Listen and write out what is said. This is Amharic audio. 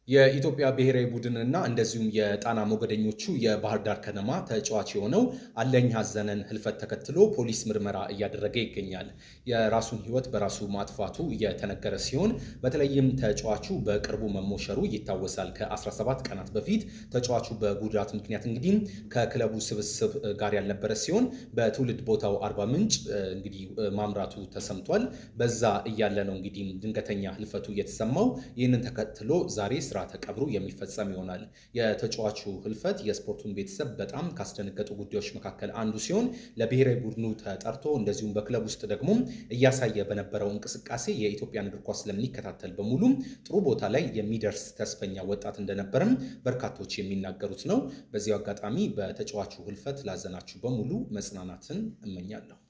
የኢትዮጵያ ብሔራዊ ቡድንና እንደዚሁም የጣና ሞገደኞቹ የባህር ዳር ከነማ ተጫዋች የሆነው አለኝ ሀዘነን ህልፈት ተከትሎ ፖሊስ ምርመራ እያደረገ ይገኛል። የራሱን ሕይወት በራሱ ማጥፋቱ እየተነገረ ሲሆን በተለይም ተጫዋቹ በቅርቡ መሞሸሩ ይታወሳል። ከ17 ቀናት በፊት ተጫዋቹ በጉዳት ምክንያት እንግዲህ ከክለቡ ስብስብ ጋር ያልነበረ ሲሆን በትውልድ ቦታው አርባ ምንጭ እንግዲህ ማምራቱ ተሰምቷል። በዛ እያለ ነው እንግዲህ ድንገተኛ ህልፈቱ የተሰማው። ይህንን ተከትሎ ዛሬ ስርዓተ ቀብሩ የሚፈጸም ይሆናል። የተጫዋቹ ህልፈት የስፖርቱን ቤተሰብ በጣም ካስደነገጡ ጉዳዮች መካከል አንዱ ሲሆን ለብሔራዊ ቡድኑ ተጠርቶ እንደዚሁም በክለብ ውስጥ ደግሞ እያሳየ በነበረው እንቅስቃሴ የኢትዮጵያን እግር ኳስ ለሚከታተል በሙሉ ጥሩ ቦታ ላይ የሚደርስ ተስፈኛ ወጣት እንደነበርም በርካቶች የሚናገሩት ነው። በዚሁ አጋጣሚ በተጫዋቹ ህልፈት ላዘናችሁ በሙሉ መጽናናትን እመኛለሁ።